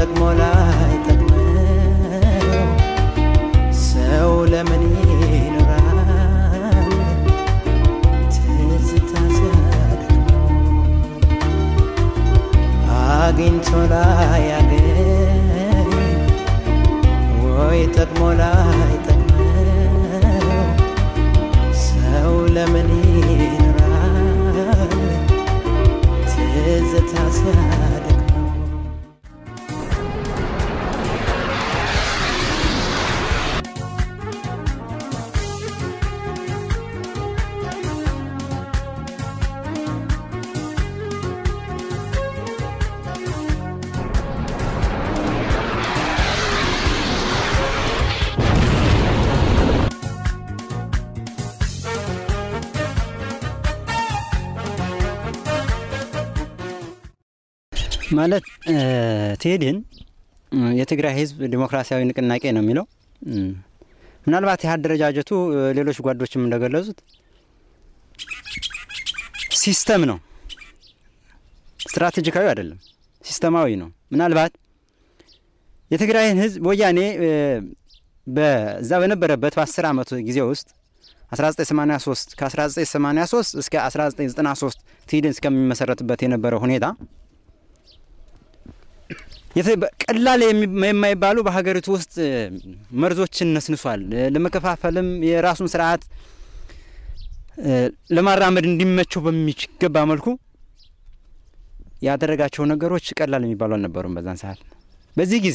ጠቅሞ ላይ ጠቅመው ሰው ለምን ይኖራል ትዝታ ሲያደክመው አግኝቶ ላይ ያገኝ ወይ ጠቅሞ ላይ ጠቅመው ሰው ለምን ይኖራል ትዝታ ሲያደክመው ማለት ትሄድን የትግራይ ህዝብ ዲሞክራሲያዊ ንቅናቄ ነው የሚለው እም፣ ምናልባት ይህ አደረጃጀቱ እ፣ ሌሎች ጓዶችም እንደገለጹት ሲስተም ነው፣ ስትራቴጂካዊ አይደለም፣ ሲስተማዊ ነው። ምናልባት የትግራይን ህዝብ ወያኔ እ፣ በዛ በነበረበት በ10 ዓመቱ ጊዜ ውስጥ 1983 ከ1983 እስከ 1993 ትሂድን እስከሚመሰረትበት የነበረው ሁኔታ የተ- በ- ቀላል የሚ- የማይባሉ በሀገሪቱ ውስጥ እ፣ መርዞችን ነስንሷል። እ፣ ለመከፋፈልም የራሱን ስርዓት እ፣ ለማራመድ እንዲመቸው በሚገባ መልኩ ያደረጋቸው ነገሮች ቀላል የሚባሉ አልነበሩም። በዛን ሰዓት በዚህ ጊዜ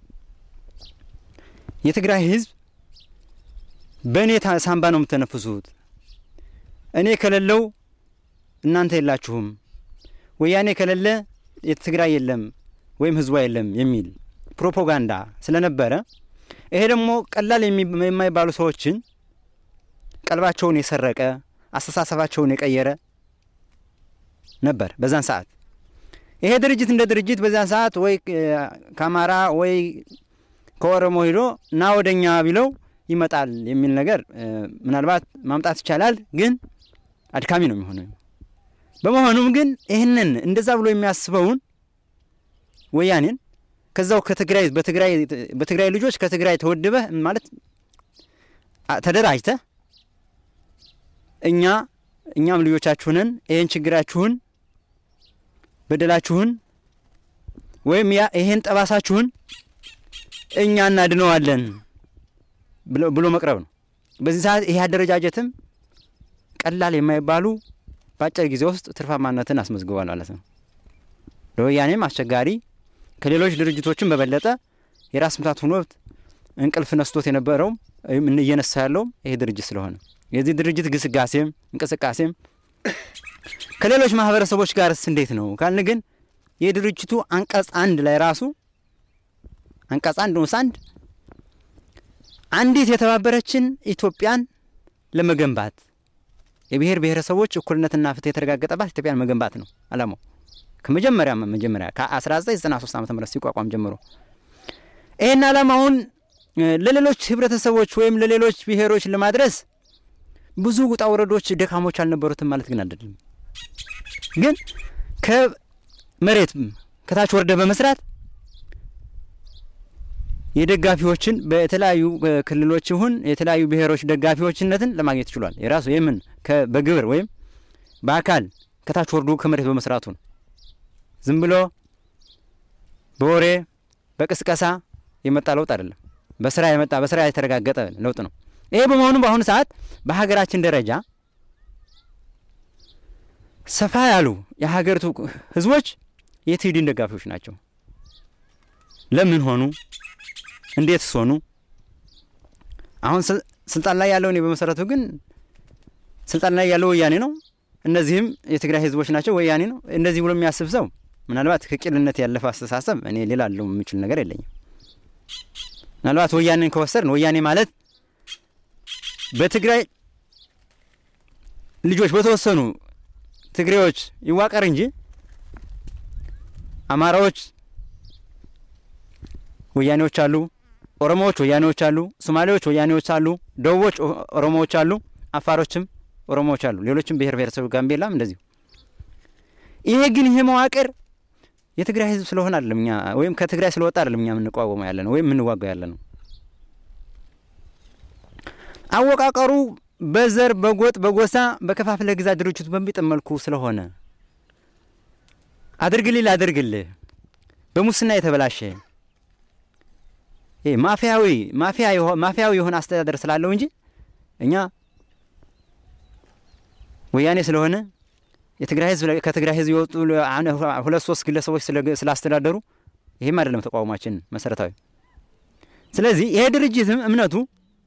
የትግራይ ህዝብ በእኔ ታ- ሳንባ ነው የምተነፍሱት፣ እኔ ከሌለው እናንተ የላችሁም፣ ወያኔ ከሌለ የትግራይ የለም ወይም ህዝቧ የለም የሚል ፕሮፓጋንዳ ስለነበረ ይሄ ደግሞ ቀላል የሚ- የማይባሉ ሰዎችን ቀልባቸውን የሰረቀ አስተሳሰባቸውን የቀየረ ነበር በዛን ሰዓት። ይሄ ድርጅት እንደ ድርጅት በዛን ሰዓት ወይ እ፣ ከአማራ ወይ ከኦሮሞ ሂዶ ና ወደኛ ቢለው ይመጣል የሚል ነገር እ፣ ምናልባት ማምጣት ይቻላል፣ ግን አድካሚ ነው የሚሆነው። በመሆኑም ግን ይህንን እንደዛ ብሎ የሚያስበውን ወያኔን ከዛው ከትግራይ በትግራይ በትግራይ ልጆች ከትግራይ ተወድበህ ማለት አ- ተደራጅተህ እኛ እኛም ልጆቻችሁንን ይህን ችግራችሁን በደላችሁን ወይም ያ ይሄን ጠባሳችሁን እኛ እናድነዋለን ብሎ- ብሎ መቅረብ ነው። በዚህ ሰዓት ይሄ አደረጃጀትም ቀላል የማይባሉ በአጭር ጊዜ ውስጥ ትርፋማነትን አስመዝግቧል ማለት ነው። ለወያኔም አስቸጋሪ ከሌሎች ድርጅቶችም በበለጠ የራስ ምታት ሆኖት እንቅልፍ ነስቶት የነበረውም ወይም እየነሳ ያለውም ይሄ ድርጅት ስለሆነ የዚህ ድርጅት ግስጋሴም እንቅስቃሴም ከሌሎች ማህበረሰቦች ጋርስ እንዴት ነው ካልን ግን የድርጅቱ አንቀጽ አንድ ላይ ራሱ አንቀጽ አንድ ንዑስ አንድ አንዲት የተባበረችን ኢትዮጵያን ለመገንባት የብሔር ብሔረሰቦች እኩልነትና ፍትህ የተረጋገጠባት ኢትዮጵያን መገንባት ነው አላማው። ከመጀመሪያ መጀመሪያ ከ1993 ዓ ም ሲቋቋም ጀምሮ ይህን ዓላማውን እ፣ ለሌሎች ህብረተሰቦች ወይም ለሌሎች ብሔሮች ለማድረስ ብዙ ውጣ ውረዶች፣ ደካሞች አልነበሩትም ማለት ግን አይደለም። ግን ከመሬት ከታች ወርደ በመስራት የደጋፊዎችን በተለያዩ እ፣ ክልሎች ይሁን የተለያዩ ብሔሮች ደጋፊዎችነትን ለማግኘት ችሏል። የራሱ የምን ከ- በግብር ወይም በአካል ከታች ወርዶ ከመሬት በመስራቱ ነው። ዝም ብሎ በወሬ በቅስቀሳ የመጣ ለውጥ አይደለም። በስራ የመጣ በስራ የተረጋገጠ ለውጥ ነው። ይሄ በመሆኑ በአሁኑ ሰዓት በሀገራችን ደረጃ ሰፋ ያሉ የሀገሪቱ ህዝቦች የትሂድን ደጋፊዎች ናቸው። ለምን ሆኑ? እንዴትስ ሆኑ? አሁን ስል- ስልጣን ላይ ያለው እኔ በመሰረቱ ግን ስልጣን ላይ ያለው ወያኔ ነው። እነዚህም የትግራይ ህዝቦች ናቸው፣ ወያኔ ነው። እንደዚህ ብሎ የሚያስብ ሰው ምናልባት ከቂልነት ያለፈ አስተሳሰብ እኔ ሌላ አለው የምችል ነገር የለኝም። ምናልባት ወያኔን ከወሰድን ወያኔ ማለት በትግራይ ልጆች በተወሰኑ ትግሬዎች ይዋቀር እንጂ አማራዎች ወያኔዎች አሉ፣ ኦሮሞዎች ወያኔዎች አሉ፣ ሶማሌዎች ወያኔዎች አሉ፣ ደቡቦች ኦ- ኦሮሞዎች አሉ፣ አፋሮችም ኦሮሞዎች አሉ፣ ሌሎችም ብሔር ብሔረሰብ ጋምቤላም እንደዚሁ። ይሄ ግን ይሄ መዋቅር የትግራይ ህዝብ ስለሆነ አይደለም እኛ ወይም ከትግራይ ስለወጣ አይደለም እኛ የምንቋወመው ያለ ነው ወይም የምንዋጋው ያለ ነው። አወቃቀሩ በዘር በጎጥ በጎሳ በከፋፍለ ግዛ ድርጅቱ በሚጥም መልኩ ስለሆነ አድርግልህ ላድርግልህ በሙስና የተበላሸ ይሄ ማፊያዊ ማፊያ ማፊያዊ የሆነ አስተዳደር ስላለው እንጂ እኛ ወያኔ ስለሆነ የትግራይ ህዝብ ከትግራይ ህዝብ የወጡ ሁለት ሶስት ግለሰቦች ስላስተዳደሩ ይህም አይደለም ተቃውሟችን መሰረታዊ። ስለዚህ ይሄ ድርጅትም እምነቱ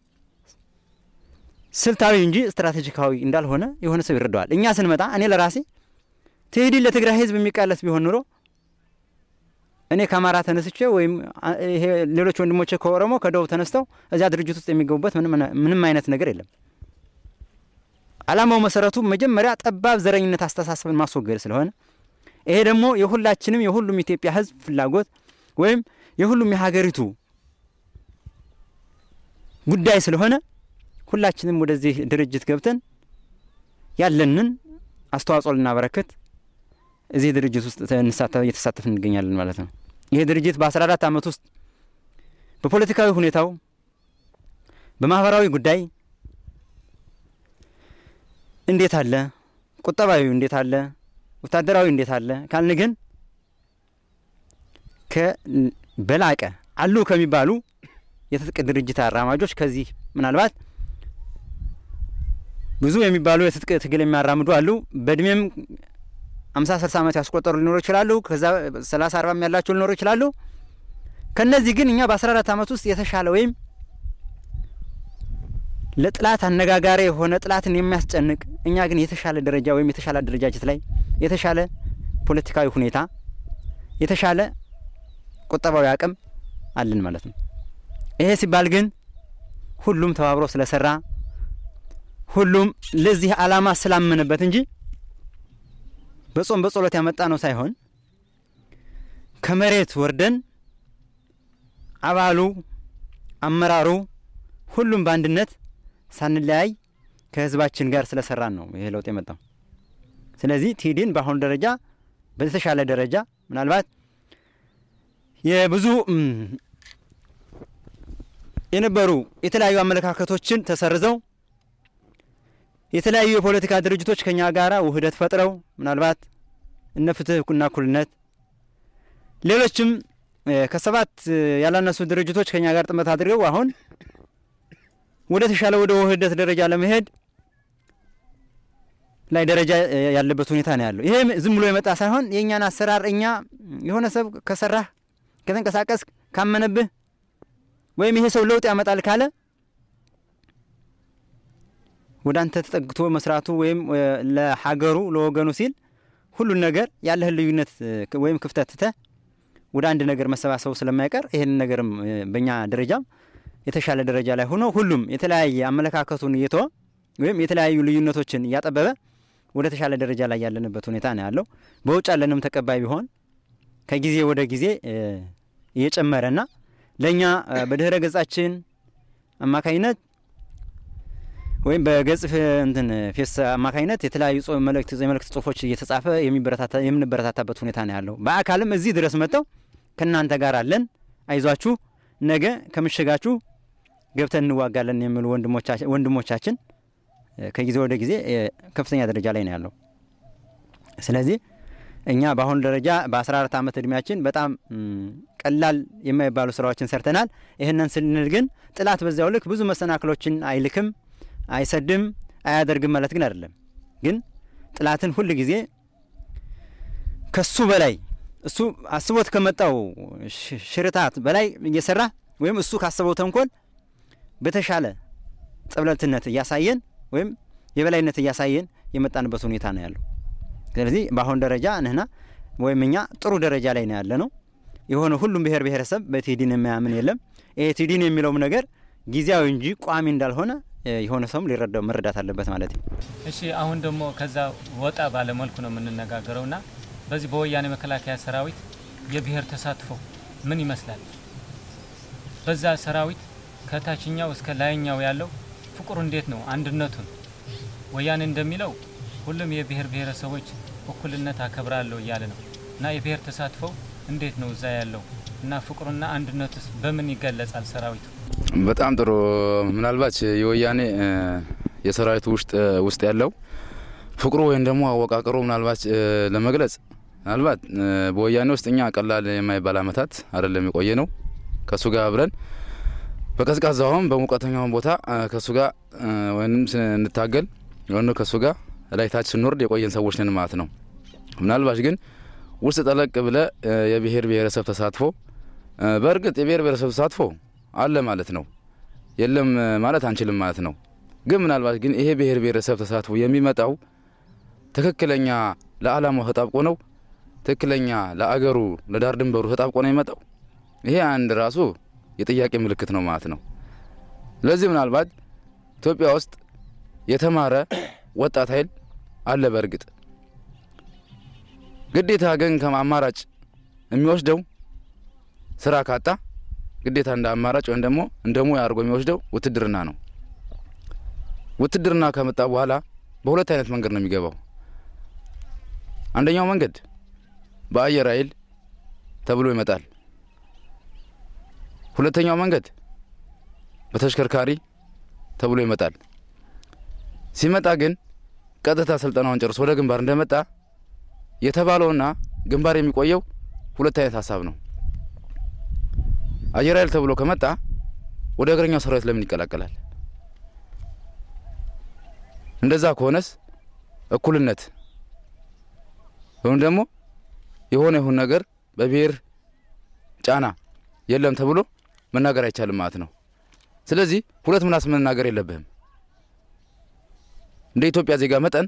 ስልታዊ እንጂ ስትራቴጂካዊ እንዳልሆነ የሆነ ሰው ይረዳዋል። እኛ ስንመጣ እኔ ለራሴ ትህዲን ለትግራይ ህዝብ የሚቃለስ ቢሆን ኑሮ እኔ ከአማራ ተነስቼ ወይም ይሄ ሌሎች ወንድሞቼ ከኦሮሞ ከደቡብ ተነስተው እዚያ ድርጅት ውስጥ የሚገቡበት ምንም አይነት ነገር የለም። ዓላማው መሰረቱ መጀመሪያ ጠባብ ዘረኝነት አስተሳሰብን ማስወገድ ስለሆነ ይሄ ደግሞ የሁላችንም የሁሉም ኢትዮጵያ ህዝብ ፍላጎት ወይም የሁሉም የሀገሪቱ ጉዳይ ስለሆነ ሁላችንም ወደዚህ ድርጅት ገብተን ያለንን አስተዋጽኦ ልናበረክት እዚህ ድርጅት ውስጥ እየተሳተፍ እንገኛለን ማለት ነው። ይሄ ድርጅት በአስራ አራት ዓመት ውስጥ በፖለቲካዊ ሁኔታው፣ በማህበራዊ ጉዳይ እንዴት አለ፣ ቁጠባዊ እንዴት አለ፣ ወታደራዊ እንዴት አለ ካልን ግን ከበላቀ አሉ ከሚባሉ የትጥቅ ድርጅት አራማጆች ከዚህ ምናልባት ብዙ የሚባሉ የትጥቅ ትግል የሚያራምዱ አሉ። በእድሜም አምሳ ስልሳ ዓመት ያስቆጠሩ ሊኖሩ ይችላሉ። ከዛ ሰላሳ አርባም ያላቸው ሊኖሩ ይችላሉ። ከነዚህ ግን እኛ በአስራ አራት ዓመት ውስጥ የተሻለ ወይም ለጥላት አነጋጋሪ የሆነ ጥላትን የሚያስጨንቅ እኛ ግን የተሻለ ደረጃ ወይም የተሻለ አደረጃጀት ላይ የተሻለ ፖለቲካዊ ሁኔታ የተሻለ ቁጠባዊ አቅም አለን ማለት ነው። ይሄ ሲባል ግን ሁሉም ተባብሮ ስለሰራ ሁሉም ለዚህ ዓላማ ስላመነበት እንጂ በጾም በጸሎት ያመጣ ነው ሳይሆን ከመሬት ወርደን አባሉ፣ አመራሩ ሁሉም በአንድነት ሳንለያይ ከህዝባችን ጋር ስለሰራን ነው ይሄ ለውጥ የመጣው። ስለዚህ ቲዲን በአሁኑ ደረጃ በተሻለ ደረጃ ምናልባት የብዙ የነበሩ የተለያዩ አመለካከቶችን ተሰርዘው የተለያዩ የፖለቲካ ድርጅቶች ከኛ ጋር ውህደት ፈጥረው ምናልባት እነ ፍትህና እኩልነት ሌሎችም ከሰባት ያላነሱ ድርጅቶች ከኛ ጋር ጥምረት አድርገው አሁን ወደ ተሻለ ወደ ውህደት ደረጃ ለመሄድ ላይ ደረጃ ያለበት ሁኔታ ነው ያለው። ይሄ ዝም ብሎ የመጣ ሳይሆን የእኛን አሰራር እኛ የሆነ ሰብ ከሰራህ ከተንቀሳቀስ ካመነብህ ወይም ይሄ ሰው ለውጥ ያመጣል ካለ ወደ አንተ ተጠግቶ መስራቱ ወይም ለሀገሩ ለወገኑ ሲል ሁሉን ነገር ያለህን ልዩነት ወይም ክፍተት ትተህ ወደ አንድ ነገር መሰባሰቡ ስለማይቀር ይህን ነገርም በእኛ ደረጃም የተሻለ ደረጃ ላይ ሆኖ ሁሉም የተለያየ አመለካከቱን እየተወ ወይም የተለያዩ ልዩነቶችን እያጠበበ ወደ ተሻለ ደረጃ ላይ ያለንበት ሁኔታ ነው ያለው። በውጭ ያለንም ተቀባይ ቢሆን ከጊዜ ወደ ጊዜ እየጨመረና ለእኛ በድህረ ገጻችን አማካኝነት ወይም በገጽ እንትን ፌስ አማካኝነት የተለያዩ መልእክት የመልእክት ጽሁፎች እየተጻፈ የምንበረታታበት ሁኔታ ነው ያለው። በአካልም እዚህ ድረስ መጥተው ከእናንተ ጋር አለን፣ አይዟችሁ፣ ነገ ከምሽጋችሁ ገብተን እንዋጋለን የሚሉ ወንድሞቻችን ከጊዜ ወደ ጊዜ ከፍተኛ ደረጃ ላይ ነው ያለው። ስለዚህ እኛ በአሁኑ ደረጃ በአስራ አራት ዓመት እድሜያችን በጣም ቀላል የማይባሉ ስራዎችን ሰርተናል። ይህንን ስንል ግን ጥላት በዚያው ልክ ብዙ መሰናክሎችን አይልክም አይሰድም አያደርግም ማለት ግን አይደለም። ግን ጥላትን ሁል ጊዜ ከሱ በላይ እሱ አስቦት ከመጣው ሽርታት በላይ እየሰራ ወይም እሱ ካሰበው ተንኮል በተሻለ ጥብለትነት እያሳየን ወይም የበላይነት እያሳየን የመጣንበት ሁኔታ ነው ያለው። ስለዚህ በአሁን ደረጃ ንህና ወይም እኛ ጥሩ ደረጃ ላይ ነው ያለ ነው። የሆነ ሁሉም ብሔር ብሔረሰብ በቲዲን የማያምን የለም። ይሄ ቲዲን የሚለውም ነገር ጊዜያዊ እንጂ ቋሚ እንዳልሆነ የሆነ ሰውም ሊረዳው መረዳት አለበት ማለት ነው። እሺ አሁን ደግሞ ከዛ ወጣ ባለ መልኩ ነው የምንነጋገረው ና በዚህ በወያኔ መከላከያ ሰራዊት የብሔር ተሳትፎ ምን ይመስላል? በዛ ሰራዊት ከታችኛው እስከ ላይኛው ያለው ፍቅሩ እንዴት ነው? አንድነቱን ወያኔ እንደሚለው ሁሉም የብሔር ብሔረሰቦች እኩልነት አከብራለሁ እያለ ነው። እና የብሔር ተሳትፎው እንዴት ነው እዛ ያለው እና ፍቅሩና አንድነቱስ በምን ይገለጻል ሰራዊቱ? በጣም ጥሩ። ምናልባት የወያኔ እ፣ የሰራዊቱ ውስጥ ውስጥ ያለው ፍቅሩ ወይም ደግሞ አወቃቀሩ ምናልባት እ፣ ለመግለጽ ምናልባት እ፣ በወያኔ ውስጥ እኛ ቀላል የማይባል አመታት አይደለም የቆየ ነው ከእሱ ጋር አብረን በቀዝቃዛውም በሙቀተኛውም ቦታ እ፣ ከእሱ ጋር እ፣ ወይም ስንታገል ወይም ከእሱ ጋር ላይ ታች ስንወርድ የቆየን ሰዎች ነን ማለት ነው። ምናልባት ግን ውስጥ ጠለቅ ብለ እ፣ የብሔር ብሔረሰብ ተሳትፎ እ፣ በእርግጥ የብሔር ብሔረሰብ ተሳትፎ አለ ማለት ነው። የለም እ፣ ማለት አንችልም ማለት ነው። ግን ምናልባት ግን ይሄ ብሔር ብሔረሰብ ተሳትፎ የሚመጣው ትክክለኛ ለዓላማው ተጣብቆ ነው። ትክክለኛ ለአገሩ ለዳር ድንበሩ ተጣብቆ ነው የሚመጣው። ይሄ አንድ ራሱ የጥያቄ ምልክት ነው ማለት ነው። ስለዚህ ምናልባት ኢትዮጵያ ውስጥ የተማረ ወጣት ኃይል አለ። በእርግጥ ግዴታ ግን ከአማራጭ የሚወስደው ስራ ካጣ ግዴታ እንደ አማራጭ ወይም ደግሞ እንደ ሙያ አድርጎ የሚወስደው ውትድርና ነው። ውትድርና ከመጣ በኋላ በሁለት አይነት መንገድ ነው የሚገባው። አንደኛው መንገድ በአየር ኃይል ተብሎ ይመጣል። ሁለተኛው መንገድ በተሽከርካሪ ተብሎ ይመጣል። ሲመጣ ግን ቀጥታ ስልጠናውን ጨርሶ ወደ ግንባር እንደመጣ የተባለውና ግንባር የሚቆየው ሁለት አይነት ሀሳብ ነው። አየር ኃይል ተብሎ ከመጣ ወደ እግረኛው ሰራዊት ለምን ይቀላቀላል? እንደዛ ከሆነስ እኩልነት ወይም ደግሞ የሆነ ይሁን ነገር በብሔር ጫና የለም ተብሎ መናገር አይቻልም ማለት ነው። ስለዚህ ሁለት ምላስ መናገር የለብህም። እንደ ኢትዮጵያ ዜጋ መጠን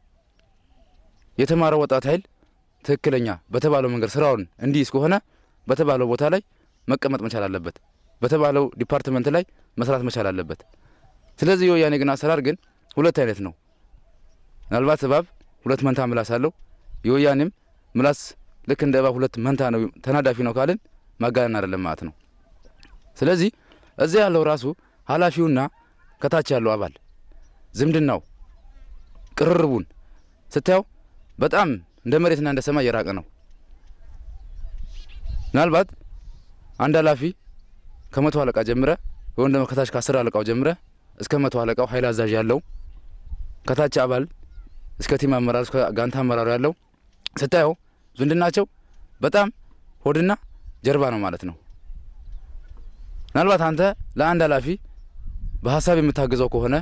የተማረ ወጣት ኃይል ትክክለኛ በተባለው መንገድ ስራውን እንዲይዝ ከሆነ በተባለው ቦታ ላይ መቀመጥ መቻል አለበት። በተባለው ዲፓርትመንት ላይ መስራት መቻል አለበት። ስለዚህ የወያኔ ግን አሰራር ግን ሁለት አይነት ነው። ምናልባት እባብ ሁለት መንታ ምላስ አለው። የወያኔም ምላስ ልክ እንደ እባብ ሁለት መንታ ነው፣ ተናዳፊ ነው ካልን ማጋነን አይደለም ማለት ነው። ስለዚህ እዚያ ያለው ራሱ ኃላፊውና ከታች ያለው አባል ዝምድናው ቅርርቡን ስታየው በጣም እንደ መሬትና እንደ ሰማይ የራቀ ነው። ምናልባት አንድ ኃላፊ ከመቶ አለቃ ጀምረ ወይም ደግሞ ከታች ከአስር አለቃው ጀምረ እስከ መቶ አለቃው ኃይል አዛዥ ያለው ከታች አባል እስከ ቲም አመራር እስከ ጋንታ አመራሩ ያለው ስታየው ዝምድናቸው በጣም ሆድና ጀርባ ነው ማለት ነው። ምናልባት አንተ ለአንድ ኃላፊ በሀሳብ የምታግዘው ከሆነ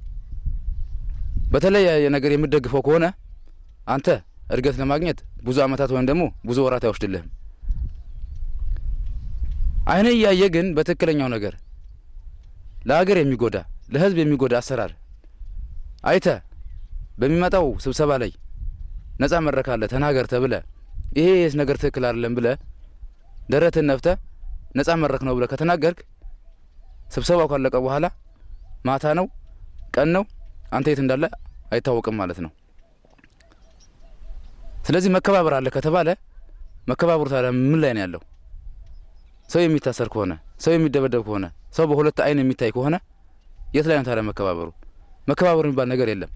በተለያየ ነገር የምትደግፈው ከሆነ አንተ እድገት ለማግኘት ብዙ አመታት ወይም ደግሞ ብዙ ወራት አይወስድልህም። አይነ እያየ ግን በትክክለኛው ነገር ለሀገር የሚጎዳ ለህዝብ የሚጎዳ አሰራር አይተ በሚመጣው ስብሰባ ላይ ነጻ መድረክ አለ ተናገር ተብለ ይሄ የስ ነገር ትክክል አይደለም ብለ ደረትን ነፍተ ነጻ መድረክ ነው ብለ ከተናገርክ ስብሰባው ካለቀ በኋላ ማታ ነው ቀን ነው አንተ የት እንዳለ አይታወቅም ማለት ነው። ስለዚህ መከባበር አለ ከተባለ መከባበሩ ታዲያ ምን ላይ ነው ያለው? ሰው የሚታሰር ከሆነ ሰው የሚደበደብ ከሆነ ሰው በሁለት አይን የሚታይ ከሆነ የት ላይ ነው ታዲያ መከባበሩ? መከባበሩ የሚባል ነገር የለም።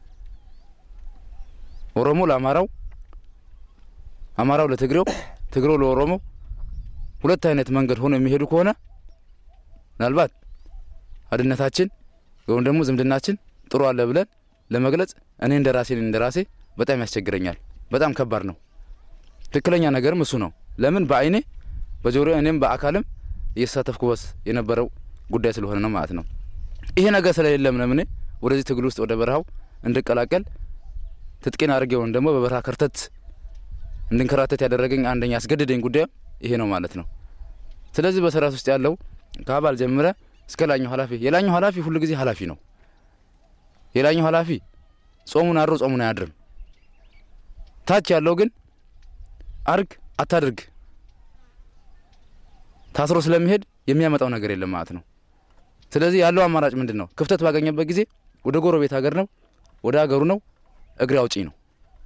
ኦሮሞ ለአማራው፣ አማራው ለትግሬው፣ ትግሬው ለኦሮሞ ሁለት አይነት መንገድ ሆኖ የሚሄዱ ከሆነ ምናልባት አንድነታችን ወይም ደግሞ ዝምድናችን ጥሩ አለ ብለን ለመግለጽ እኔ እንደ ራሴ እንደ ራሴ በጣም ያስቸግረኛል። በጣም ከባድ ነው። ትክክለኛ ነገርም እሱ ነው። ለምን በአይኔ በጆሮ እኔም በአካልም እየተሳተፍኩበት የነበረው ጉዳይ ስለሆነ ነው ማለት ነው። ይሄ ነገር ስለሌለም ነው እኔ ወደዚህ ትግል ውስጥ ወደ በረሃው እንድቀላቀል ትጥቄን አድርጌ ወይም ደግሞ በበረሃ ከርተት እንድንከራተት ያደረገኝ አንደኛ ያስገድደኝ ጉዳይ ይሄ ነው ማለት ነው። ስለዚህ በሰራዊት ውስጥ ያለው ከአባል ጀምረ እስከ ላኛው ኃላፊ የላኛው ኃላፊ ሁሉ ጊዜ ኃላፊ ነው። የላኛው ኃላፊ ጾሙን አድሮ ጾሙን አያድርም። ታች ያለው ግን አርግ አታድርግ ታስሮ ስለሚሄድ የሚያመጣው ነገር የለም ማለት ነው። ስለዚህ ያለው አማራጭ ምንድን ነው? ክፍተት ባገኘበት ጊዜ ወደ ጎረቤት ሀገር ነው፣ ወደ ሀገሩ ነው፣ እግሬ አውጪ ነው።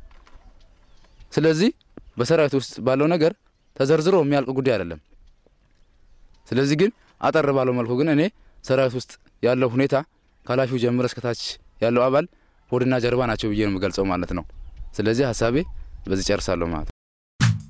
ስለዚህ በሰራዊት ውስጥ ባለው ነገር ተዘርዝሮ የሚያልቅ ጉዳይ አይደለም። ስለዚህ ግን አጠር ባለው መልኩ ግን እኔ ሰራዊት ውስጥ ያለው ሁኔታ ከኃላፊው ጀምረ እስከታች ያለው አባል ሆድና ጀርባ ናቸው ብዬ ነው የምገልጸው ማለት ነው። ስለዚህ ሀሳቤ በዚህ ጨርሳለሁ ማለት ነው።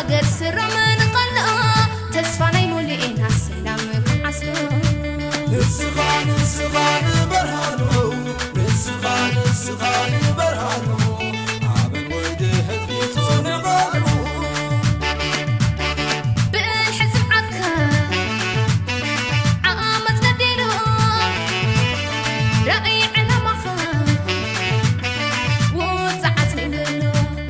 ሃገር ስረምን ቐልአ ተስፋ ናይ ሙሉኤና ሰላም ክዓስሎ ንስኻ ንስኻ ንበርሃኖ ንስኻ ንስኻ ንበርሃኖ ኣበን ወዲ ህዝቢ ጽንባሉ ብእል ሕዝብ ዓድካ ዓመት ነዲሉ ራእይ ዕላማኻ ውፅዓት ንብሎ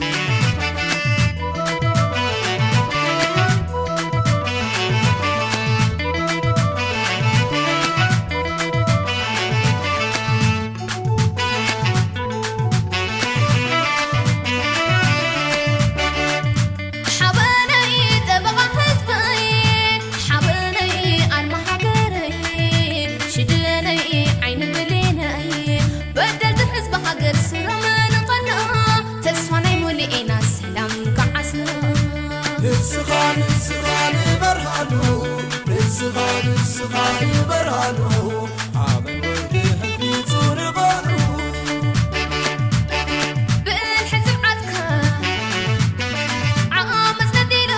ሓበነይ ጠበቓ ህዝበይ ሓበነይ ኣርማ ሃገረይ ሽድነይ ዓይኒ ብሌነይ በደልቲ ህዝቢ ሃገር ስረምን ቐልአ ተስፋ ናይ ሙሉኤና ሰላም ክዓስሎ ንስኻ ንስኻ ንበርሃኖ ንስኻ ንስኻ ንበርሃኖ ኣበን ወዲ ህዝቢ ጽንባሉ ብእል ሕዝብ ዓድካ ዓመት ነዲሉ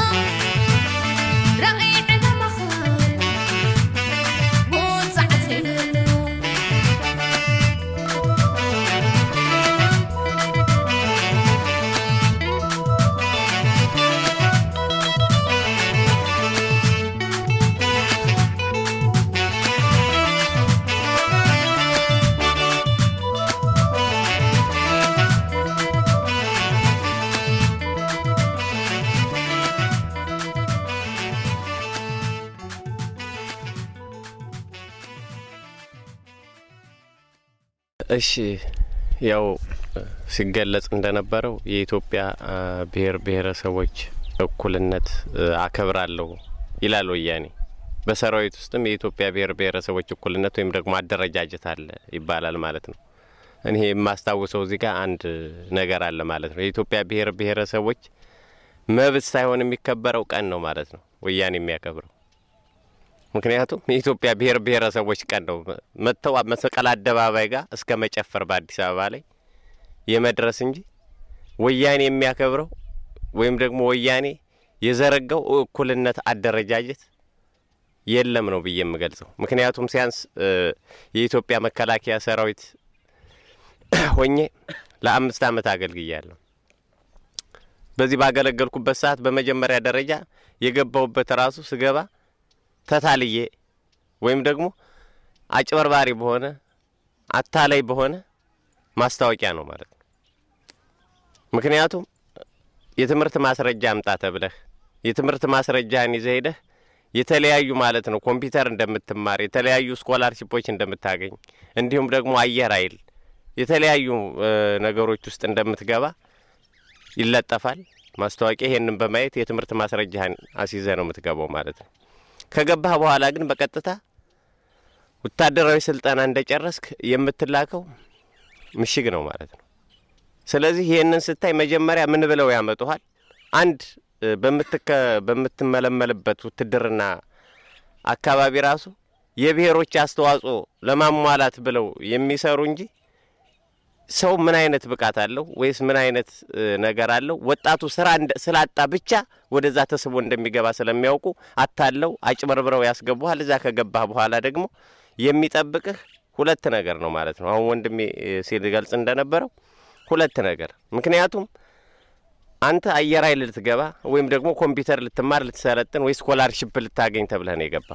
ራእይ ዕላማኻ ውፅዓት ንብሎ እሺ ያው ሲገለጽ እንደነበረው የኢትዮጵያ አ, ብሔር ብሔረሰቦች እኩልነት እ, አከብራለሁ ይላል ወያኔ። በሰራዊት ውስጥም የኢትዮጵያ ብሔር ብሔረሰቦች እኩልነት ወይም ደግሞ አደረጃጀት አለ ይባላል ማለት ነው። እኔ የማስታውሰው እዚህ ጋር አንድ ነገር አለ ማለት ነው። የኢትዮጵያ ብሔር ብሔረሰቦች መብት ሳይሆን የሚከበረው ቀን ነው ማለት ነው ወያኔ የሚያከብረው። ምክንያቱም የኢትዮጵያ ብሔር ብሔረሰቦች ቀን ነው መጥተው መስቀል አደባባይ ጋር እስከ መጨፈር በአዲስ አበባ ላይ የመድረስ እንጂ ወያኔ የሚያከብረው ወይም ደግሞ ወያኔ የዘረጋው እኩልነት አደረጃጀት የለም ነው ብዬ የምገልጸው። ምክንያቱም ሲያንስ እ, የኢትዮጵያ መከላከያ ሰራዊት ሆኜ ለአምስት ዓመት አገልግያለሁ። በዚህ ባገለገልኩበት ሰዓት በመጀመሪያ ደረጃ የገባሁበት ራሱ ስገባ ተታልዬ ወይም ደግሞ አጭበርባሪ በሆነ አታላይ በሆነ ማስታወቂያ ነው ማለት ነው። ምክንያቱም የትምህርት ማስረጃ አምጣ ተብለህ የትምህርት ማስረጃህን ይዘህ ሄደህ የተለያዩ ማለት ነው ኮምፒውተር እንደምትማር የተለያዩ ስኮላርሺፖች እንደምታገኝ እንዲሁም ደግሞ አየር ኃይል የተለያዩ እ, ነገሮች ውስጥ እንደምትገባ ይለጠፋል ማስታወቂያ። ይሄንን በማየት የትምህርት ማስረጃህን አስይዘህ ነው የምትገባው ማለት ነው። ከገባህ በኋላ ግን በቀጥታ ወታደራዊ ስልጠና እንደጨረስክ የምትላከው ምሽግ ነው ማለት ነው። ስለዚህ ይህንን ስታይ መጀመሪያ ምን ብለው ያመጡሃል? አንድ እ, በምትከ በምትመለመልበት ውትድርና አካባቢ ራሱ የብሔሮች አስተዋጽኦ ለማሟላት ብለው የሚሰሩ እንጂ ሰው ምን አይነት ብቃት አለው ወይስ ምን አይነት እ, ነገር አለው ወጣቱ ስራ እንደ- ስላጣ ብቻ ወደዛ ተስቦ እንደሚገባ ስለሚያውቁ አታለው አጭበርብረው ያስገቡሃል። እዛ ከገባህ በኋላ ደግሞ የሚጠብቅህ ሁለት ነገር ነው ማለት ነው። አሁን ወንድሜ እ, ሲገልጽ እንደነበረው ሁለት ነገር ምክንያቱም አንተ አየር ኃይል ልትገባ ወይም ደግሞ ኮምፒውተር ልትማር ልትሰለጥን ወይ ስኮላርሽፕ ልታገኝ ተብለህ ነው የገባ።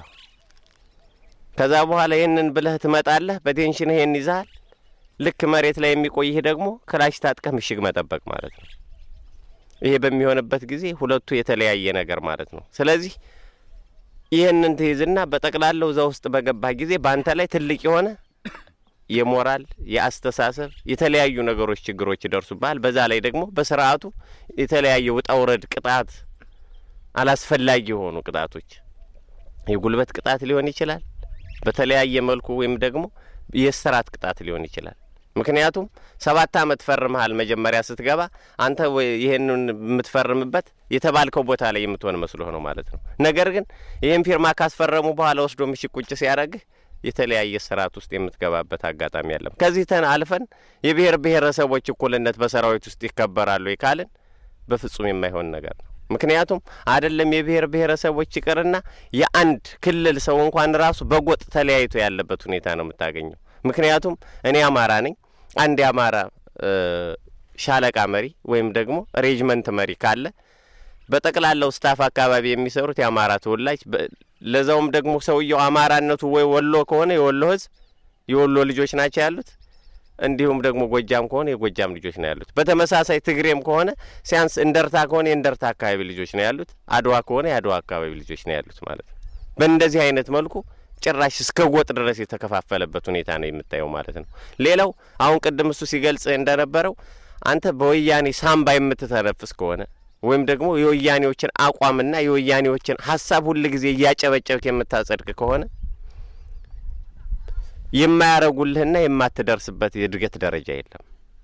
ከዛ በኋላ ይህንን ብለህ ትመጣለህ። በቴንሽን ይሄን ይዛሃል። ልክ መሬት ላይ የሚቆይህ ደግሞ ክላሽ ታጥቀህ ምሽግ መጠበቅ ማለት ነው። ይሄ በሚሆንበት ጊዜ ሁለቱ የተለያየ ነገር ማለት ነው። ስለዚህ ይህንን ትይዝና በጠቅላላው እዛ ውስጥ በገባህ ጊዜ በአንተ ላይ ትልቅ የሆነ የሞራል የአስተሳሰብ የተለያዩ ነገሮች ችግሮች ይደርሱብሃል። በዛ ላይ ደግሞ በስርዓቱ የተለያየ ውጣ ውረድ ቅጣት፣ አላስፈላጊ የሆኑ ቅጣቶች የጉልበት ቅጣት ሊሆን ይችላል። በተለያየ መልኩ ወይም ደግሞ የእስራት ቅጣት ሊሆን ይችላል። ምክንያቱም ሰባት አመት ፈርመሃል መጀመሪያ ስትገባ አንተ ወይ ይህንን የምትፈርምበት የተባልከው ቦታ ላይ የምትሆን መስሎህ ነው ማለት ነው። ነገር ግን ይህን ፊርማ ካስፈረሙ በኋላ ወስዶ ምሽግ ቁጭ ሲያደርግህ የተለያየ ስርዓት ውስጥ የምትገባበት አጋጣሚ አለም። ከዚህ ተን አልፈን የብሔር ብሔረሰቦች እኩልነት በሰራዊት ውስጥ ይከበራሉ ካልን በፍጹም የማይሆን ነገር ነው። ምክንያቱም አይደለም የብሔር ብሔረሰቦች ይቅርና የአንድ ክልል ሰው እንኳን ራሱ በጎጥ ተለያይቶ ያለበት ሁኔታ ነው የምታገኘው። ምክንያቱም እኔ አማራ ነኝ። አንድ የአማራ እ ሻለቃ መሪ ወይም ደግሞ ሬጅመንት መሪ ካለ በጠቅላላው ስታፍ አካባቢ የሚሰሩት የአማራ ተወላጅ በ- ለዛውም ደግሞ ሰውየው አማራነቱ ወይ ወሎ ከሆነ የወሎ ሕዝብ የወሎ ልጆች ናቸው ያሉት። እንዲሁም ደግሞ ጎጃም ከሆነ የጎጃም ልጆች ነው ያሉት። በተመሳሳይ ትግሬም ከሆነ ሲያንስ እንደርታ ከሆነ የእንደርታ አካባቢ ልጆች ነው ያሉት። አድዋ ከሆነ የአድዋ አካባቢ ልጆች ነው ያሉት ማለት ነው። በእንደዚህ አይነት መልኩ ጭራሽ እስከ ጎጥ ድረስ የተከፋፈለበት ሁኔታ ነው የምታየው ማለት ነው። ሌላው አሁን ቅድም እሱ ሲገልጽ እንደነበረው አንተ በወያኔ ሳምባ የምትተነፍስ ከሆነ ወይም ደግሞ የወያኔዎችን አቋምና የወያኔዎችን ሀሳብ ሁል ጊዜ እያጨበጨብክ የምታጸድቅ ከሆነ የማያረጉልህና የማትደርስበት የእድገት ደረጃ የለም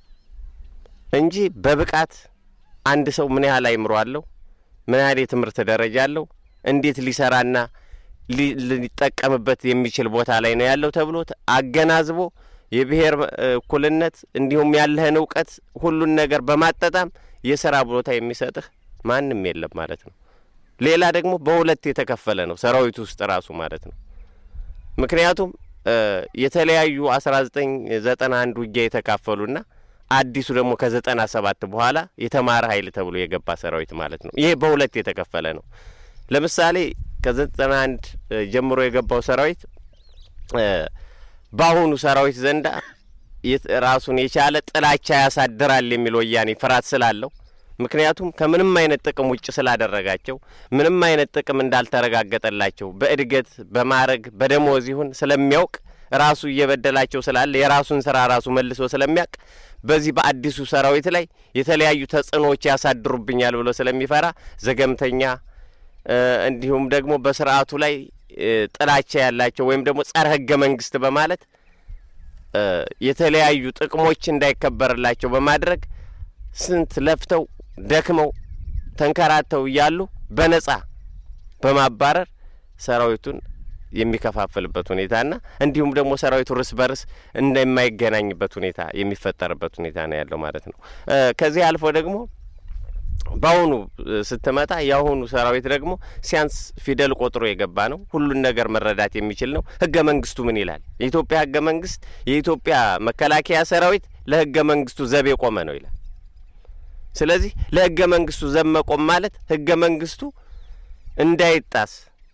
እንጂ በብቃት አንድ ሰው ምን ያህል አይምሮ አለው፣ ምን ያህል የትምህርት ደረጃ አለው፣ እንዴት ሊሰራና ሊ- ሊጠቀምበት የሚችል ቦታ ላይ ነው ያለው ተብሎ ተ- አገናዝቦ የብሔር እ፣ እኩልነት እንዲሁም ያለህን እውቀት ሁሉን ነገር በማጣጣም የስራ ቦታ የሚሰጥህ ማንም የለም ማለት ነው። ሌላ ደግሞ በሁለት የተከፈለ ነው ሰራዊቱ ውስጥ ራሱ ማለት ነው። ምክንያቱም እ፣ የተለያዩ አስራ ዘጠኝ ዘጠና አንድ ውጊያ የተካፈሉና አዲሱ ደግሞ ከዘጠና ሰባት በኋላ የተማረ ኃይል ተብሎ የገባ ሰራዊት ማለት ነው። ይሄ በሁለት የተከፈለ ነው። ለምሳሌ ከዘጠና አንድ ጀምሮ የገባው ሰራዊት እ፣ በአሁኑ ሰራዊት ዘንዳ የት- ራሱን የቻለ ጥላቻ ያሳድራል የሚል ወያኔ ፍርሃት ስላለው ምክንያቱም ከምንም አይነት ጥቅም ውጭ ስላደረጋቸው ምንም አይነት ጥቅም እንዳልተረጋገጠላቸው በእድገት በማዕረግ በደሞዝ ይሁን ስለሚያውቅ ራሱ እየበደላቸው ስላለ የራሱን ስራ ራሱ መልሶ ስለሚያውቅ በዚህ በአዲሱ ሰራዊት ላይ የተለያዩ ተጽዕኖዎች ያሳድሩብኛል ብሎ ስለሚፈራ ዘገምተኛ እ፣ እንዲሁም ደግሞ በስርዓቱ ላይ እ፣ ጥላቻ ያላቸው ወይም ደግሞ ጸረ ህገ መንግስት በማለት እ፣ የተለያዩ ጥቅሞች እንዳይከበርላቸው በማድረግ ስንት ለፍተው ደክመው ተንከራተው እያሉ በነጻ በማባረር ሰራዊቱን የሚከፋፍልበት ሁኔታና እንዲሁም ደግሞ ሰራዊቱ እርስ በርስ እንደማይገናኝበት ሁኔታ የሚፈጠርበት ሁኔታ ነው ያለው ማለት ነው። እ፣ ከዚህ አልፎ ደግሞ በአሁኑ እ፣ ስትመጣ የአሁኑ ሰራዊት ደግሞ ሲያንስ ፊደል ቆጥሮ የገባ ነው። ሁሉን ነገር መረዳት የሚችል ነው። ህገ መንግስቱ ምን ይላል? የኢትዮጵያ ህገ መንግስት የኢትዮጵያ መከላከያ ሰራዊት ለህገ መንግስቱ ዘብ የቆመ ነው ይላል። ስለዚህ ለህገ መንግስቱ ዘብ መቆም ማለት ህገ መንግስቱ እንዳይጣስ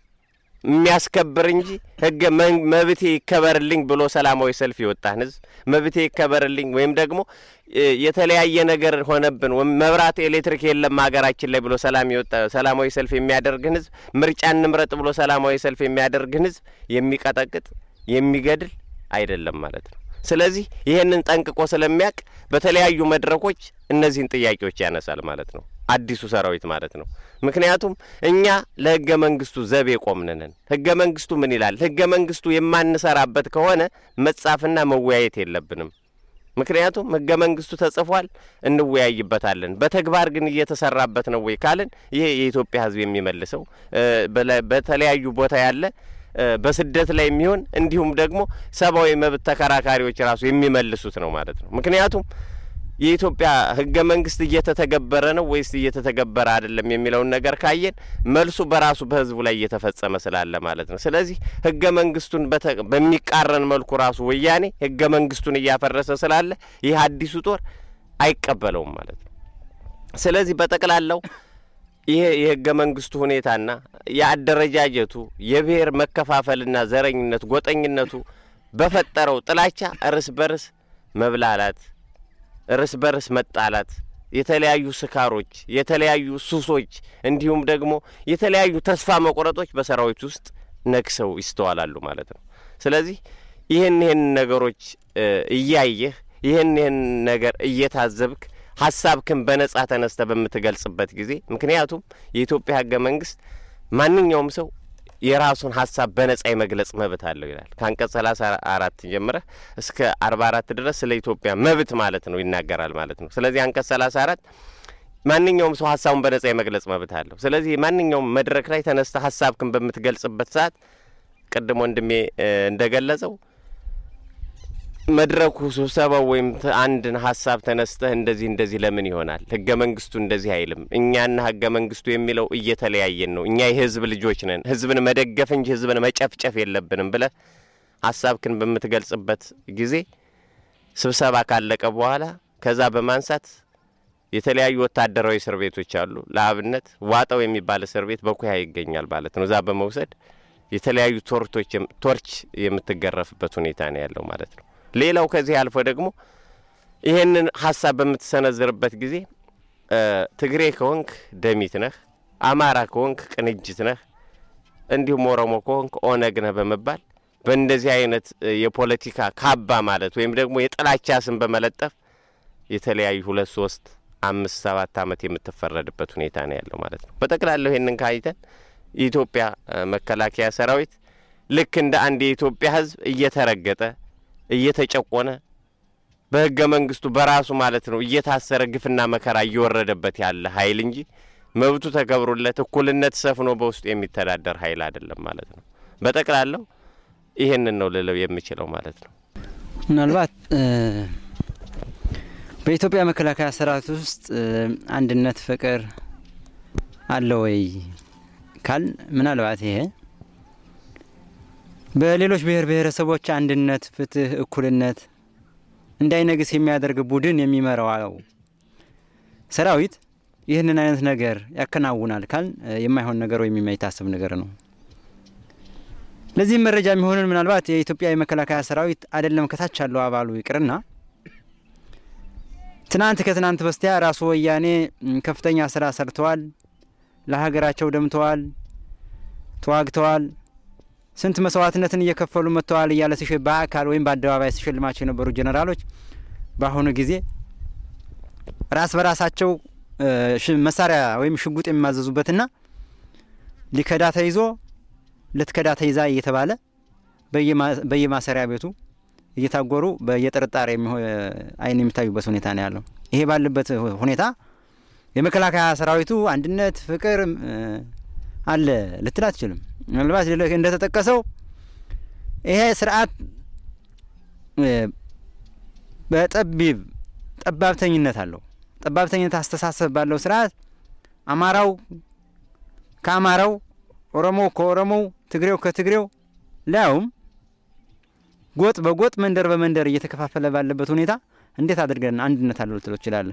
የሚያስከብር እንጂ ህገ መን- መብቴ ይከበርልኝ ብሎ ሰላማዊ ሰልፍ የወጣን ህዝብ መብቴ ይከበርልኝ ወይም ደግሞ እ፣ የተለያየ ነገር ሆነብን ወይም መብራት ኤሌክትሪክ የለም ሀገራችን ላይ ብሎ ሰላም የወጣ ሰላማዊ ሰልፍ የሚያደርግን ህዝብ ምርጫ እንምረጥ ብሎ ሰላማዊ ሰልፍ የሚያደርግን ህዝብ የሚቀጠቅጥ የሚገድል አይደለም ማለት ነው። ስለዚህ ይህንን ጠንቅቆ ስለሚያውቅ በተለያዩ መድረኮች እነዚህን ጥያቄዎች ያነሳል ማለት ነው። አዲሱ ሰራዊት ማለት ነው። ምክንያቱም እኛ ለህገ መንግስቱ ዘብ የቆምንንን ህገ መንግስቱ ምን ይላል? ህገ መንግስቱ የማንሰራበት ከሆነ መጻፍና መወያየት የለብንም። ምክንያቱም ህገ መንግስቱ ተጽፏል፣ እንወያይበታለን። በተግባር ግን እየተሰራበት ነው ወይ ካልን ይሄ የኢትዮጵያ ህዝብ የሚመልሰው እ፣ በለ- በተለያዩ ቦታ ያለ እ፣ በስደት ላይ የሚሆን እንዲሁም ደግሞ ሰብአዊ መብት ተከራካሪዎች ራሱ የሚመልሱት ነው ማለት ነው። ምክንያቱም የኢትዮጵያ ህገ መንግስት እየተተገበረ ነው ወይስ እየተተገበረ አይደለም የሚለውን ነገር ካየን መልሱ በራሱ በህዝቡ ላይ እየተፈጸመ ስላለ ማለት ነው። ስለዚህ ህገ መንግስቱን በተ- በሚቃረን መልኩ ራሱ ወያኔ ህገ መንግስቱን እያፈረሰ ስላለ ይህ አዲሱ ጦር አይቀበለውም ማለት ነው። ስለዚህ በጠቅላላው ይሄ የህገ መንግስቱ ሁኔታና የአደረጃጀቱ የብሔር መከፋፈልና ዘረኝነት፣ ጎጠኝነቱ በፈጠረው ጥላቻ እርስ በርስ መብላላት እርስ በርስ መጣላት፣ የተለያዩ ስካሮች፣ የተለያዩ ሱሶች እንዲሁም ደግሞ የተለያዩ ተስፋ መቁረጦች በሰራዊት ውስጥ ነግሰው ይስተዋላሉ ማለት ነው። ስለዚህ ይህን ይህን ነገሮች እ፣ እያየህ ይህን ይህን ነገር እየታዘብክ ሀሳብክን በነጻ ተነስተ በምትገልጽበት ጊዜ ምክንያቱም የኢትዮጵያ ህገ መንግስት ማንኛውም ሰው የራሱን ሀሳብ በነጻ የመግለጽ መብት አለው ይላል። ከአንቀጽ ሰላሳ አራት ጀምረህ እስከ አርባ አራት ድረስ ስለ ኢትዮጵያ መብት ማለት ነው ይናገራል ማለት ነው። ስለዚህ አንቀጽ ሰላሳ አራት ማንኛውም ሰው ሀሳቡን በነጻ የመግለጽ መብት አለው። ስለዚህ ማንኛውም መድረክ ላይ ተነስተ ሀሳብክን በምትገልጽበት ሰዓት ቅድም ወንድሜ እ፣ እንደገለጸው መድረኩ ስብሰባው ወይም ተ- አንድን ሀሳብ ተነስተህ እንደዚህ እንደዚህ ለምን ይሆናል ህገ መንግስቱ እንደዚህ አይልም እኛና ህገ መንግስቱ የሚለው እየተለያየን ነው እኛ የህዝብ ልጆች ነን ህዝብን መደገፍ እንጂ ህዝብን መጨፍጨፍ የለብንም ብለህ ሀሳብክን በምትገልጽበት ጊዜ ስብሰባ ካለቀ በኋላ ከዛ በማንሳት የተለያዩ ወታደራዊ እስር ቤቶች አሉ። ለአብነት ዋጠው የሚባል እስር ቤት በኩያ ይገኛል ማለት ነው። እዛ በመውሰድ የተለያዩ ቶርቶች የም- ቶርች የምትገረፍበት ሁኔታ ነው ያለው ማለት ነው። ሌላው ከዚህ አልፎ ደግሞ ይህንን ሀሳብ በምትሰነዝርበት ጊዜ እ፣ ትግሬ ከሆንክ ደሚት ነህ፣ አማራ ከሆንክ ቅንጅት ነህ፣ እንዲሁም ኦሮሞ ከሆንክ ኦነግ ነህ በመባል በእንደዚህ አይነት እ፣ የፖለቲካ ካባ ማለት ወይም ደግሞ የጥላቻ ስም በመለጠፍ የተለያዩ ሁለት ሶስት አምስት ሰባት ዓመት የምትፈረድበት ሁኔታ ነው ያለው ማለት ነው። በጠቅላላው ይህንን ካይተን የኢትዮጵያ እ፣ መከላከያ ሰራዊት ልክ እንደ አንድ የኢትዮጵያ ሕዝብ እየተረገጠ እየተጨቆነ በህገ መንግስቱ በራሱ ማለት ነው እየታሰረ ግፍና መከራ እየወረደበት ያለ ኃይል እንጂ መብቱ ተከብሮለት እኩልነት ሰፍኖ በውስጡ የሚተዳደር ኃይል አይደለም ማለት ነው። በጠቅላላው ይህንን ነው ልለው የምችለው ማለት ነው። ምናልባት እ፣ በኢትዮጵያ መከላከያ ሰራዊት ውስጥ እ፣ አንድነት፣ ፍቅር አለ ወይ ካል ምናልባት ይሄ በሌሎች ብሔር ብሔረሰቦች አንድነት፣ ፍትህ፣ እኩልነት እንዳይነግስ የሚያደርግ ቡድን የሚመራው ሰራዊት ይህንን አይነት ነገር ያከናውናል ካል እ፣ የማይሆን ነገር ወይም የማይታሰብ ነገር ነው። ለዚህም መረጃ የሚሆንን ምናልባት የኢትዮጵያ የመከላከያ ሰራዊት አይደለም ከታች ያለው አባሉ ይቅርና ትናንት ከትናንት በስቲያ ራሱ ወያኔ ም፣ ከፍተኛ ስራ ሰርተዋል፣ ለሀገራቸው ደምተዋል፣ ተዋግተዋል፣ ስንት መስዋዕትነትን እየከፈሉ መጥተዋል እያለ ሲሸ በአካል ወይም በአደባባይ ሲሸልማቸው የነበሩ ጀኔራሎች በአሁኑ ጊዜ ራስ በራሳቸው እ፣ ሽ- መሳሪያ ወይም ሽጉጥ የሚማዘዙበትና ሊከዳ ተይዞ ልትከዳ ተይዛ እየተባለ በየማ- በየማሰሪያ ቤቱ እየታጎሩ በየጥርጣሬ የሚሆ- አይን የሚታዩበት ሁኔታ ነው ያለው። ይሄ ባለበት ሁኔታ የመከላከያ ሰራዊቱ አንድነት፣ ፍቅር እ፣ አለ ልትል አትችልም። ምናልባት ሌሎች እንደተጠቀሰው ይሄ ስርዓት እ፣ በጠቢብ ጠባብተኝነት አለው። ጠባብተኝነት አስተሳሰብ ባለው ስርዓት አማራው ከአማራው፣ ኦሮሞው ከኦሮሞው፣ ትግሬው ከትግሬው ሊያውም ጎጥ በጎጥ መንደር በመንደር እየተከፋፈለ ባለበት ሁኔታ እንዴት አድርገን አንድነት አለው ልትለው ትችላለህ?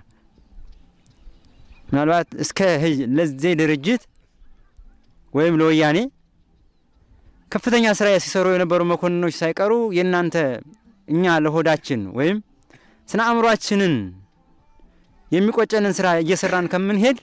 ምናልባት እስከ ህይ- ለዚህ ድርጅት ወይም ለወያኔ ከፍተኛ ስራ ሲሰሩ የነበሩ መኮንኖች ሳይቀሩ የእናንተ እኛ ለሆዳችን ወይም ስነ አእምሯችንን የሚቆጨንን ስራ እየሰራን ከምንሄድ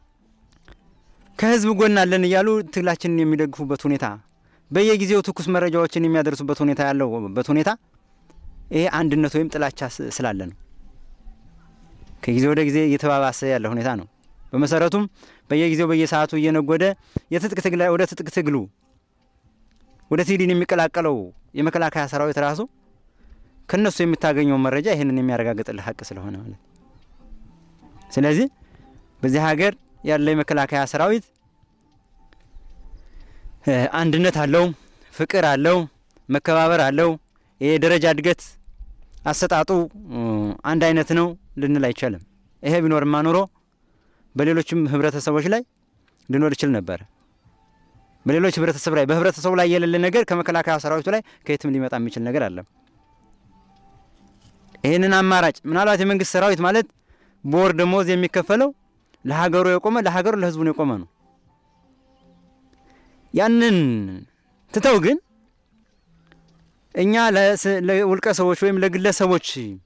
ከህዝብ ጎን አለን እያሉ ትግላችንን የሚደግፉበት ሁኔታ በየጊዜው ትኩስ መረጃዎችን የሚያደርሱበት ሁኔታ ያለውበት ሁኔታ ይሄ አንድነት ወይም ጥላቻ ስ- ስላለ ነው። ከጊዜ ወደ ጊዜ እየተባባሰ ያለ ሁኔታ ነው። በመሰረቱም በየጊዜው በየሰዓቱ እየነጎደ የትጥቅ ትግል ወደ ትጥቅ ትግሉ ወደ ትግልን የሚቀላቀለው የመከላከያ ሰራዊት ራሱ ከነሱ የምታገኘው መረጃ ይህንን የሚያረጋግጥልህ ሀቅ ስለሆነ ማለት ነው። ስለዚህ በዚህ ሀገር ያለ የመከላከያ ሰራዊት እ፣ አንድነት አለው፣ ፍቅር አለው፣ መከባበር አለው። የደረጃ እድገት አሰጣጡ እ፣ አንድ አይነት ነው ልንል አይቻልም። ይሄ ቢኖርማ ኖሮ በሌሎችም ህብረተሰቦች ላይ ሊኖር ይችል ነበር። በሌሎች ህብረተሰብ ላይ በህብረተሰቡ ላይ የሌለ ነገር ከመከላከያ ሰራዊቱ ላይ ከየትም ሊመጣ የሚችል ነገር አለ። ይህንን አማራጭ ምናልባት የመንግስት ሰራዊት ማለት በወር ደሞዝ የሚከፈለው ለሀገሩ የቆመ ለሀገሩ ለህዝቡ ነው የቆመ ነው። ያንን ትተው ግን እኛ ለስ- ለውልቀ ሰዎች ወይም ለግለሰቦች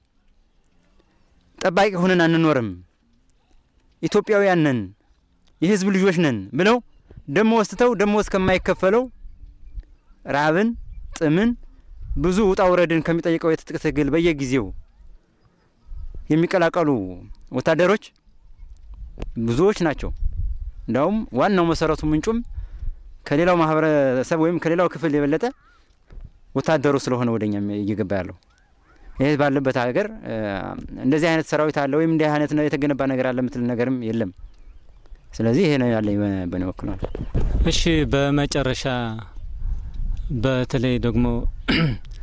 ጠባቂ ሆነን አንኖርም፣ ኢትዮጵያውያን ነን፣ የህዝብ ልጆች ነን ብለው ደሞዝ ትተው ደሞዝ ከማይከፈለው ራብን፣ ጥምን፣ ብዙ ውጣ ውረድን ከሚጠይቀው የትጥቅ ትግል በየጊዜው የሚቀላቀሉ ወታደሮች ብዙዎች ናቸው። እንዲያውም ዋናው መሰረቱ ምንጩም ከሌላው ማህበረሰብ ወይም ከሌላው ክፍል የበለጠ ወታደሩ ስለሆነ ወደኛ እየገባ ያለው ይህ ባለበት ሀገር እ፣ እንደዚህ አይነት ሰራዊት አለ ወይም እንዲህ አይነት ነው የተገነባ ነገር አለ የምትል ነገርም የለም። ስለዚህ ይሄ ነው ያለኝ በ- በእኔ በኩል ማለት ነው። እሺ በመጨረሻ በተለይ ደግሞ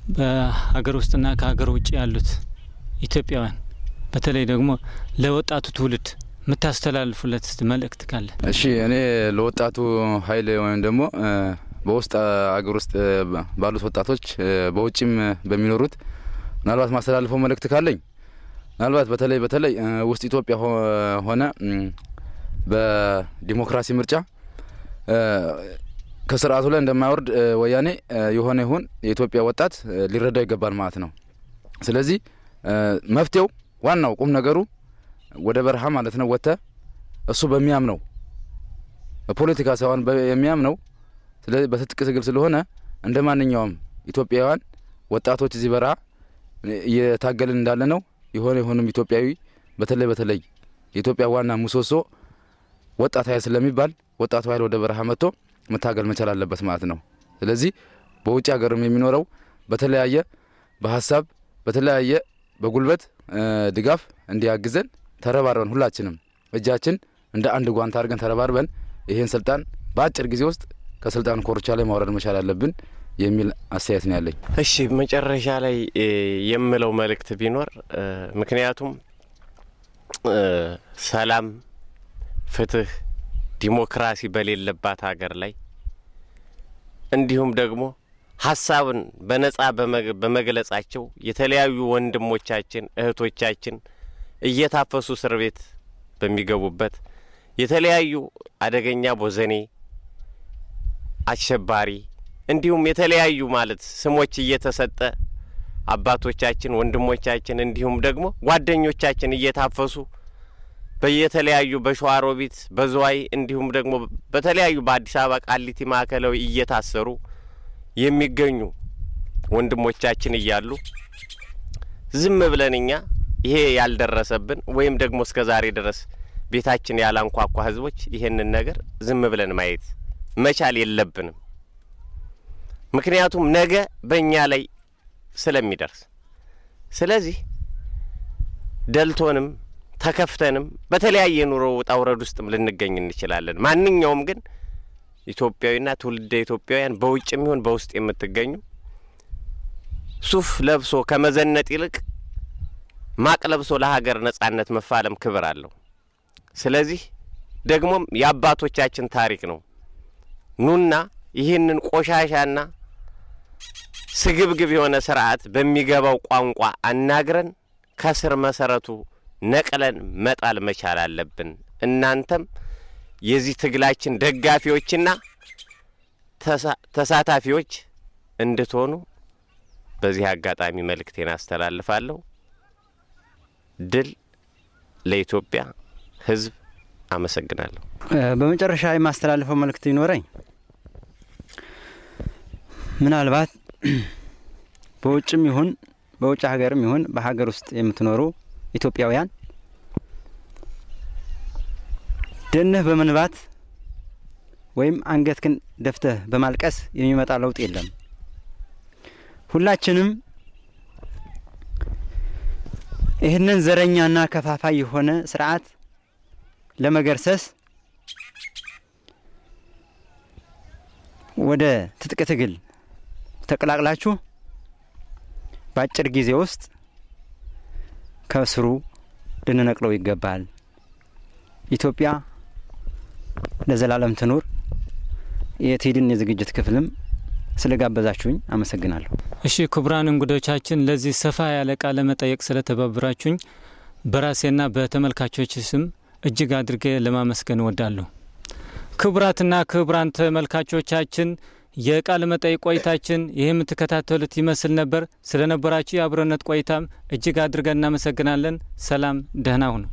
በሀገር ውስጥና ከሀገር ውጭ ያሉት ኢትዮጵያውያን በተለይ ደግሞ ለወጣቱ ትውልድ የምታስተላልፉለት እስቲ መልእክት ካለ? እሺ እኔ ለወጣቱ ኃይል ወይም ደግሞ እ፣ በውስጥ አገር ውስጥ እ፣ ባሉት ወጣቶች እ፣ በውጭም በሚኖሩት ምናልባት ማስተላልፈው መልእክት ካለኝ ምናልባት በተለይ በተለይ እ፣ ውስጥ ኢትዮጵያ ሆ- ሆነ እም፣ በዲሞክራሲ ምርጫ እ፣ ከስርዓቱ ላይ እንደማይወርድ እ፣ ወያኔ እ፣ የሆነ ይሁን የኢትዮጵያ ወጣት እ፣ ሊረዳው ይገባል ማለት ነው። ስለዚህ እ፣ መፍትሄው ዋናው ቁም ነገሩ ወደ በረሃ ማለት ነው ወጥተ እሱ በሚያምነው በፖለቲካ ሳይሆን በ- የሚያምነው ስለዚህ በትጥቅ ትግል ስለሆነ እንደ ማንኛውም ኢትዮጵያውያን ወጣቶች እዚህ በረሃ እየታገልን እንዳለ ነው። የሆነ የሆኑም ኢትዮጵያዊ በተለይ በተለይ የኢትዮጵያ ዋና ምሰሶ ወጣት ኃይል ስለሚባል ወጣቱ ኃይል ወደ በረሃ መጥቶ መታገል መቻል አለበት ማለት ነው። ስለዚህ በውጭ ሀገርም የሚኖረው በተለያየ በሀሳብ በተለያየ በጉልበት እ፣ ድጋፍ እንዲያግዘን ተረባርበን ሁላችንም እጃችን እንደ አንድ ጓንት አድርገን ተረባርበን ይህን ስልጣን በአጭር ጊዜ ውስጥ ከስልጣን ኮርቻ ላይ ማውረድ መቻል አለብን የሚል አስተያየት ነው ያለኝ። እሺ መጨረሻ ላይ እ፣ የምለው መልእክት ቢኖር እ፣ ምክንያቱም እ፣ ሰላም፣ ፍትህ፣ ዲሞክራሲ በሌለባት ሀገር ላይ እንዲሁም ደግሞ ሀሳብን በነጻ በመግ- በመግለጻቸው የተለያዩ ወንድሞቻችን እህቶቻችን እየታፈሱ እስር ቤት በሚገቡበት የተለያዩ አደገኛ ቦዘኔ አሸባሪ እንዲሁም የተለያዩ ማለት ስሞች እየተሰጠ አባቶቻችን፣ ወንድሞቻችን እንዲሁም ደግሞ ጓደኞቻችን እየታፈሱ በየተለያዩ በሸዋሮቢት በዝዋይ እንዲሁም ደግሞ በተለያዩ በአዲስ አበባ ቃሊቲ ማዕከላዊ እየታሰሩ የሚገኙ ወንድሞቻችን እያሉ ዝም ብለን እኛ ይሄ ያልደረሰብን ወይም ደግሞ እስከ ዛሬ ድረስ ቤታችን ያላንኳኳ ህዝቦች ይሄንን ነገር ዝም ብለን ማየት መቻል የለብንም። ምክንያቱም ነገ በእኛ ላይ ስለሚደርስ፣ ስለዚህ ደልቶንም ተከፍተንም በተለያየ ኑሮ ውጣ ውረድ ውስጥም ልንገኝ እንችላለን። ማንኛውም ግን ኢትዮጵያዊና ትውልደ ኢትዮጵያውያን በውጭም ይሁን በውስጥ የምትገኙ ሱፍ ለብሶ ከመዘነጥ ይልቅ ማቅ ለብሶ ለሀገር ነጻነት መፋለም ክብር አለው። ስለዚህ ደግሞም የአባቶቻችን ታሪክ ነው። ኑና ይህንን ቆሻሻና ስግብግብ የሆነ ስርዓት በሚገባው ቋንቋ አናግረን ከስር መሰረቱ ነቅለን መጣል መቻል አለብን። እናንተም የዚህ ትግላችን ደጋፊዎችና ተሳ- ተሳታፊዎች እንድትሆኑ በዚህ አጋጣሚ መልእክቴን አስተላልፋለሁ። ድል ለኢትዮጵያ ሕዝብ። አመሰግናለሁ። እ፣ በመጨረሻ የማስተላልፈው መልእክት ይኖረኝ ምናልባት በውጭም ይሁን በውጭ ሀገርም ይሁን በሀገር ውስጥ የምትኖሩ ኢትዮጵያውያን ደንህ በመንባት ወይም አንገትክን ደፍተህ በማልቀስ የሚመጣ ለውጥ የለም። ሁላችንም ይህንን ዘረኛና ከፋፋይ የሆነ ስርዓት ለመገርሰስ ወደ ትጥቅ ትግል ተቀላቅላችሁ በአጭር ጊዜ ውስጥ ከስሩ ልንነቅለው ይገባል። ኢትዮጵያ ለዘላለም ትኑር። የቴድን የዝግጅት ክፍልም ስለጋበዛችሁኝ አመሰግናለሁ። እሺ ክቡራን እንግዶቻችን ለዚህ ሰፋ ያለ ቃለ መጠየቅ ስለተባበራችሁኝ በራሴና በተመልካቾች ስም እጅግ አድርጌ ለማመስገን እወዳለሁ። ክቡራትና ክቡራን ተመልካቾቻችን የቃለ መጠይቅ ቆይታችን ይህ የምትከታተሉት ይመስል ነበር። ስለነበራችሁ የአብሮነት ቆይታም እጅግ አድርገን እናመሰግናለን። ሰላም፣ ደህና ሁኑ።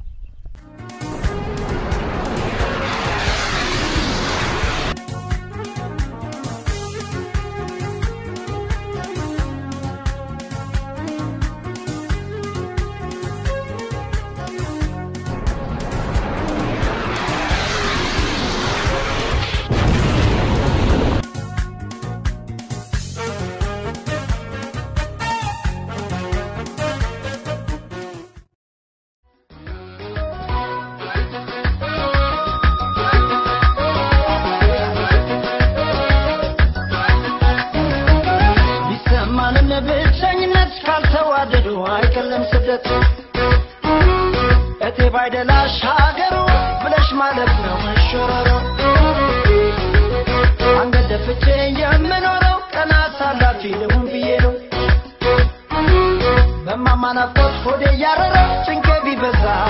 ስደት እቴ ባይደላሽ ሀገሩ ብለሽ ማለት ነው መሸረሮ አንገት ደፍቼ የምኖረው ቀና አሳላፊ ልሁን ብዬ ነው በማማ ናፍቆት ሆዴ እያረረ ጭንቄ ቢበዛ